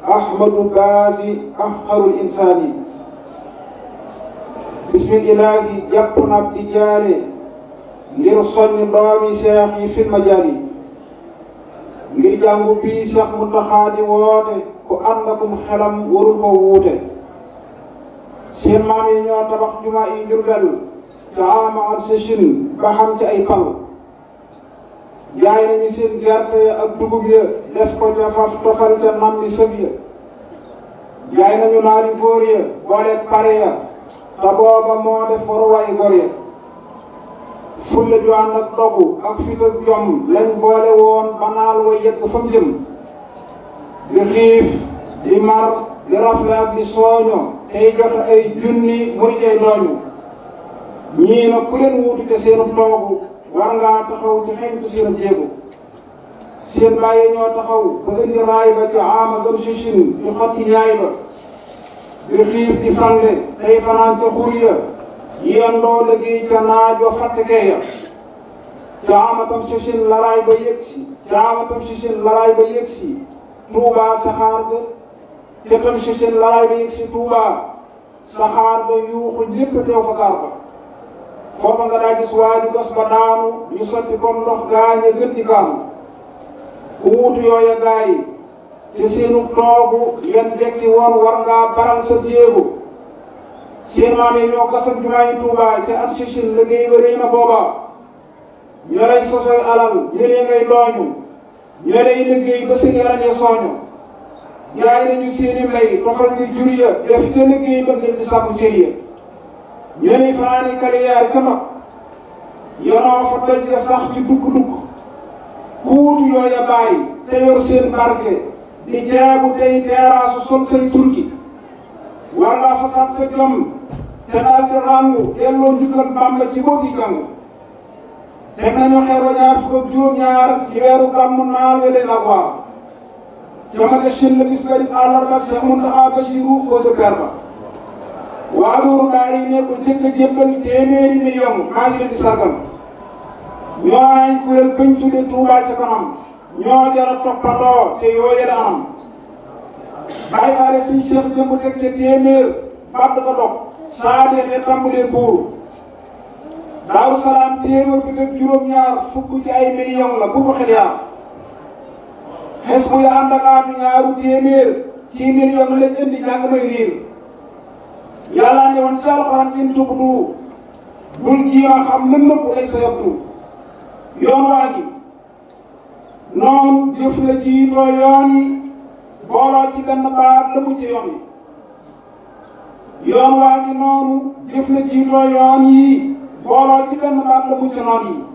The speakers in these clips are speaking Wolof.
ahmadu baasi ahqarul insaani bismillahi jàpp na di jaare ngir soññ doomi seex yi fil majaali ngir jàngu bii seex Muntaxa di woote ku ànd akum xelam warul ko wuute seen maam yi ñoo tabax jumaa yi Jurbel ca ama ak sëchin ba xam ci ay pal jaay nañu seen gerte ya ak dugub ya def ko ca faf tofal ca nam li sëb ya jaay nañu naari góor ya boole pare ya te booba moo def waruwaay góor ya fulla ju ànd ak dogu ak fit ak jom lañ boole woon ba naal wa yegg fa mu jëm di xiif di mar di rafle ak di sooño tey joxe ay junni muy jay dooñu ñii na ku leen wuutu te seenu toogu war ngaa taxaw ci xeñtu seen jéego seen bàyyi ñoo taxaw ba indi raay ba ci amazon sichin di xotti ñaay ba di xiif di fande tey fanaan ca xur ya yendoo liggéey ca naaj wa fàttekee ya ca amatam sichin laraay ba yëg si ca amatam sichin laraay ba yëg si tuubaa saxaar ga ca tam sichin laraay ba yëg si tuubaa saxaar ga yuuxu lépp teew fa gaar ba foofa nga daa gis waaju gas ba daanu ñu sotti comme ndox gaañe gën di kaanu ku wuutu yooya gaay yi te seenu toogu yan jekki woon war ngaa baral sa jéego seen maam yi ñoo gasam jumaa yi Tuubaa ca at sichin liggéey ba rëy na booba ñoo lay sosoy alal ñëlee ngay dooñu ñoo lay liggéey ba seen yaram ya sooñu jaay nañu seeni mbay tofal ci jur ya def te liggéey ba ngir di sàkku cër ya ñoo lay fanaani kaliyaar ca mag yonoo fa doj ya sax ci dugg-dugg ku wutu yooya bàyyi te yor seen barke di jaabu tey teeraasu sol say turki war ngaa fasaat sa jom te daal di ràngu delloo njukkal Bàmba ci boo gi jàng teg nañu xeer wa ñaar fukk ak juróom-ñaar ci weeru gàmmu naal we leen ak waar ca ma shin la bis garib àllarba Seex Muntaxa Basiru ko sa per ba waa loolu daal yi ne ko jëkk a jébbal téeméeri million maa ngi leen di sargal ñoo ay kuréel bañ tudde Tuubaa ca kanam ñoo jara toppandoo te yoo yële anam bàyyi faale suñ seex jëmb teg ca téeméer badd ko dog saa deexee tàmbalee buur daaru salaam téeméer bi teg juróom-ñaar fukk ci ay million la bu ko xel yaar xes bu ya ànd ak aatu ñaaru téeméer ci million lañ indi jàng may riir yàlla ne woon ci alxuraan in tubdu bul jiima xam lën nëpp lay sa yabdu yoon waa gi noonu jëf la jiitoo yoon yi booloo ci benn baat la mu ci yoon yi yoon waa gi noonu jëf la jiitoo yoon yi booloo ci benn baat la mu ci noon yi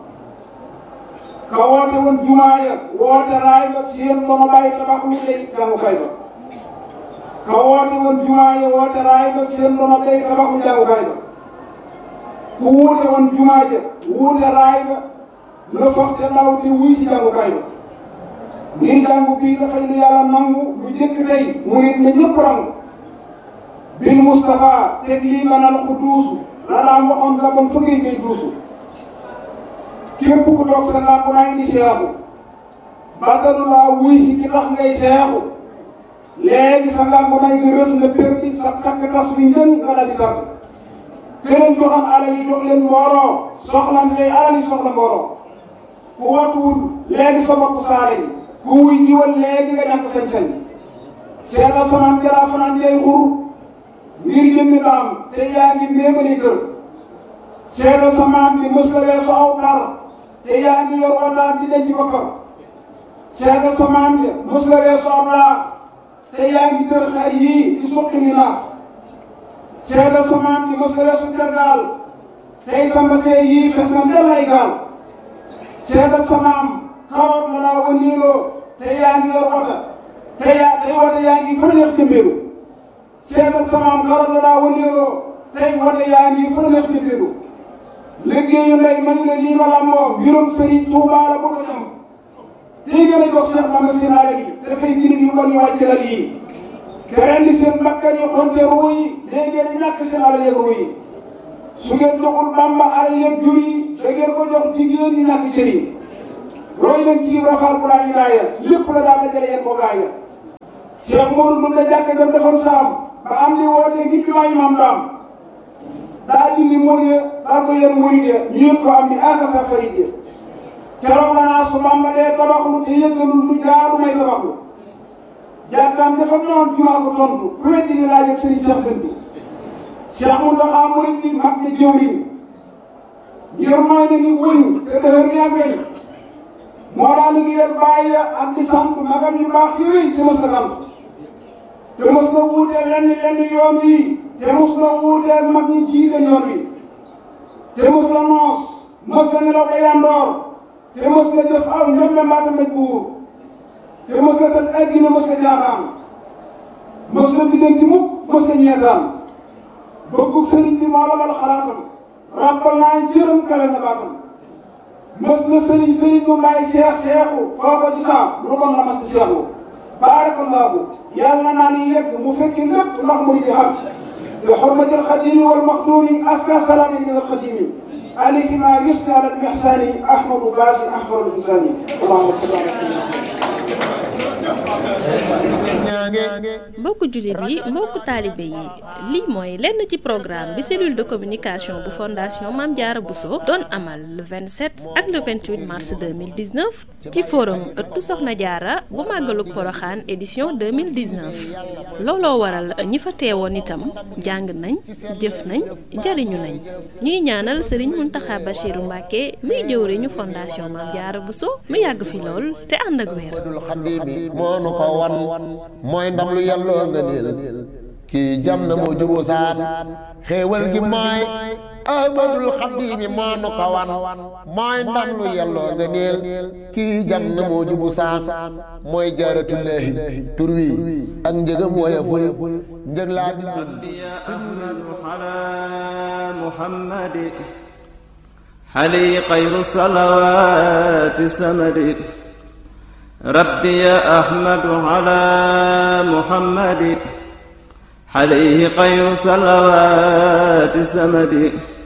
ka woote woon jumaa ya woote raay ba seen ba ma bàyyi tabax lu lay jàngukaay ba ka woote woon jumaa ya woote raay ba seen ba ma bàyyi tabax lu jàngukaay ba ku wuute woon jumaa ja wuute raay ba la foog te ndaw te wuy si jàngukaay ba ngir jàngu bii dafay lu yàlla nangu lu jëkk tey mu nit ne ñëpp rangu bil Moustapha teg lii manal ku duusu la daan waxoon nga bon fa ngay ngay duusu képp ku toog sa làmp naa indi seexu bàttalu laa wuy si ki tax ngay seexu léegi sa làmp nay nga rës nga perdi sa takk tas bi njën nga dal di tar këleen joxam alal yi jox leen mbooloo soxlan tey alal yi soxla mbooloo ku watuwul léegi sa bopp saale yi ku wuy jiwal léegi nga ñàkk sañ-sañ seetal samaan jalaa fanaan jay xur ngir jëmmi daam te yaa ngi méemali kër seetal samaan bi mës la weesu aw par te yaa ngi yor wataan di denc boppam seetal samaan bi mës la weesu aw laax te yaa ngi tër xar yii di suqi ni naax seetal samaan bi mës la weesu tergaal tey sa mbasee yii fes na ndel ay gaal seetal samaam karoot la laa wëndeeloo te yaa ngi yor wota te yaa tey wota yaa ngi fa neex jëmbeelu seetal samaam karoot la laa wëndeeloo tey wota yaa ngi fa neex jëmbeelu liggéeyu ndey man la lii ma lamboo mbirum sëriñ Tuubaa la bu ko ñam tey gën a jox Seex Bamba seen alal yi dafay jirim yu bon yu wàcc lal yi te rendi seen bakkan yi xonte ruu yi léegi ngeen a ñàkk seen alal yeeg ruu yi su ngeen joxul Bamba alal yeeg jur yi da ngeen ko jox jigéen ñi ñàkk cër yi roy leen ci Ibra Faal bu laa ñu gaaya lépp la daal dajale yéen ko gaaya Cheikh Modou Ndoumbe jàkka jam defoon saam ba am li wootee ngir bi maay maam daam daa dindi mool ya daal ko yen murid ya ñu yëg ko am ni akasa farid ya keroog la naa su Bamba dee tabaxlu te yëgalul lu jaadu may tabaxlu jàkkaam dafa ñëwoon jumaa ko tontu ku weddi ni laaj ak sëriñ Cheikh Dënd Cheikh Mountakha murid bi mag na jëwriñ ngir mooy na ni wëñ te dëhër ni ak weñ moo daa liggéeyal bàyyi ak di sant magam yu baax yooyu te mos na sant te mos na wuuteel lenn lenn yoon wi te mos na wuuteel mag ñi jiite yoon wi te mos na noos mos na nelaw ba yandoor te mos na jëf aw ñoom mbaata mbéj buur te mos na tëj addina mos na jaaxaan mos na biddanti mukk mos na ñeetaan bëggu sëriñ bi moo la bal xalaatam rappal naa jërëm kale na baatam mos na sëriñ sëriñ mu may seex seexu foo ko ci saam lu bon la mas di seexu baarakallaahu yàlla naa ni yegg mu fekki lépp ndax mu di xam bi xurmati alxadimi wal maxdumi aska salaami min alxadimi alayhi ma yusni ala almihsani ahmadu baasi ahmadu insani allahumma salli ala mbokku jullit yi mbokku taalibe yi lii mooy lenn ci programme bi cellule de communication bu fondation Mame Diarra Bousso doon amal le 27 ak le 28 mars 2019 ci forum ëttu Soxna Diarra bu màggalug Poroxaan édition 2019 looloo waral ñi fa teewoon itam jàng nañ jëf nañ jariñu nañ ñuy ñaanal Serigne Mountakha Bachirou Mbacké miy jëwriñu fondation Mame Diarra Bousso mu yàgg fi lool te ànd ak wér moo nu ko wan mooy ndam lu yàlloo nga niil kii jam na moo juboo saan xéewal gi mooy ahmadul xaddiimi moo nu ko wan mooy ndam lu yàlloo nga niil kii jam na moo jubu saan mooy jaaratullaahi tur wi ak njëgam woyeful njëg laa bi ya ahmadu ala muhammadi xali xayru salawaati samadi ربي أحمد على محمد عليه خير صلوات سمد